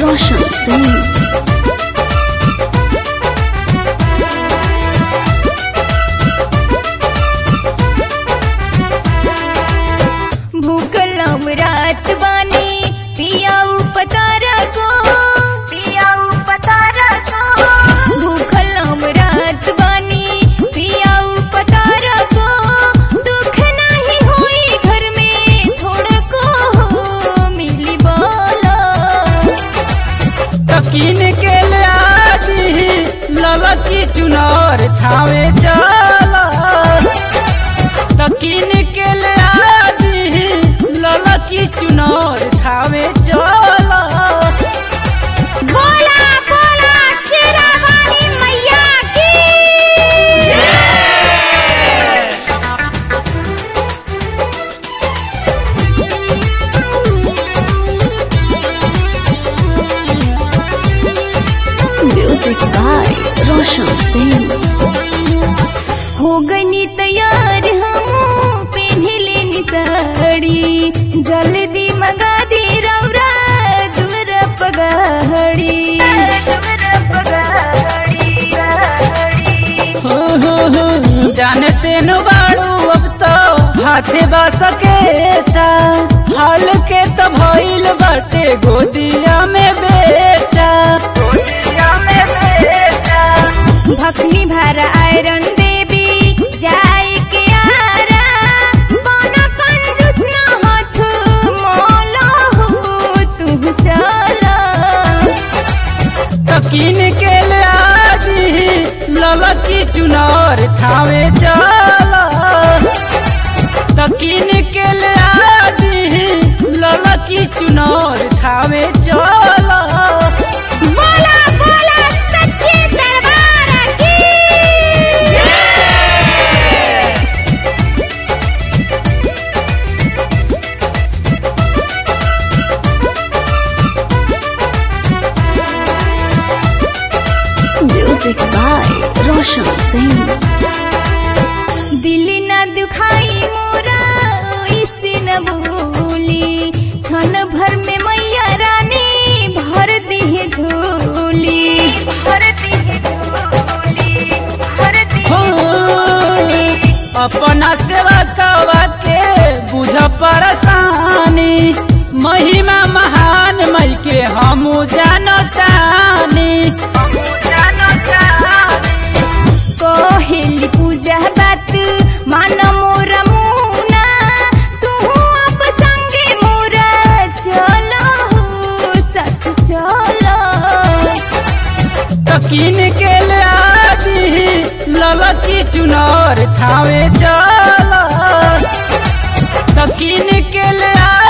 रोशन सिंह भूखलम रात बानी पियाऊ पतारा को पियाऊ पतारा को भूखलम रात बानी पियाऊ पतारा को दुख नहीं होई घर में थोड़ा को मिली बोलो तकीन के ले आजी ललकी चुनर छावे चला तकीन के ले आजी ललकी चुनर छावे चला बोला बोला शेरा वाली मैया की म्यूजिक बाय रोशन सिंह हो गनी तैयार हम पहने लेनी साड़ी जल्दी मंगा दी रौरा दूर पगाड़ी हो हो हो जाने तेनु बाड़ू अब तो हाथे बा सकेता हाल के तो भइल बाटे गोदिया में बेटा गोदिया में बेटा भखनी भर आयरन देवी जाय के आरा बना कंजूस ना हाथ मोलो हो तू चलो तकीन के ले आजी ललकी चुनर थावे चला तकीन के ले आजी ललकी चुनर थावे चला बोला बोला सच्चे दरबार की म्यूजिक बाय रोशन सिंह दिल न दुखाई मोरा इसे न भूली क्षण भर में मैया रानी भर दिए झोली भर दिए झोली भर हो अपना सेवा कवा के बुझ परेशानी महिमा महान मई के हम जानतानी कोहिल पूजा बात मान मोरा मुना तू अब संगे मोरा चलो सच चलो तकीन के ले आजी ललकी चुनर थावे चला तकीन के ले